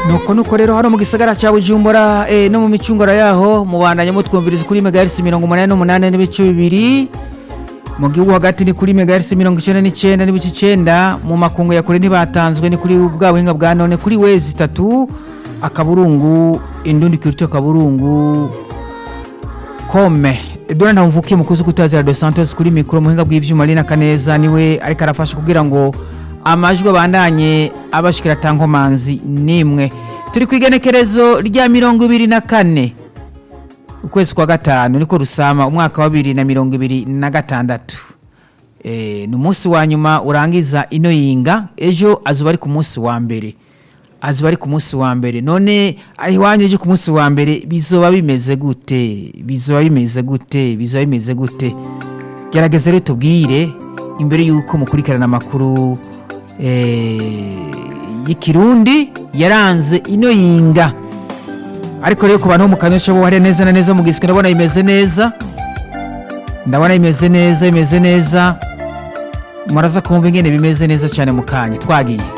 nuko nuko rero hano mu gisagara cya bujumbura eh, no mu micungura yaho mubandanya mutwumviriza kuri megahertz mirongo umunani n'umunani n'ibice bibiri mu gihugu hagati ni kuri megahertz mirongo icyenda n'icyenda n'ibice icyenda mu makungu ya kure ntibatanzwe ni kuri bwa buhinga bwa none kuri wezi itatu akaburungu indundi kirito akaburungu kome dore ntamvukiye mukuzi kutazira dos santos kuri mikoro muhinga bw'ibyuma rina kaneza niwe ariko arafasha kugira ngo amajwi abandanye abashikira tankomanzi nimwe turi ku igenekerezo rya mirongo ibiri na kane ukwezi kwa gatanu niko rusama umwaka wa bibiri na mirongo ibiri na gatandatu Eh, ni umunsi wa nyuma urangiza ino yinga ejo azuba ari ku munsi wa mbere azuba ari ku munsi wa mbere none iwanyu ejo ku munsi wa mbere bizoba bimeze gute bizoba bimeze gute bizoba bimeze gute gerageza rero tubwire imbere y'uko mukurikirana amakuru eh, y'ikirundi yaranze ino yinga ariko rero ku bantu bo mu kanyosha bo hariya neza na neza mu giswe ndabona bimeze neza ndabona bimeze neza bimeze neza muraza kumva ingene bimeze neza cyane mu kanya twagiye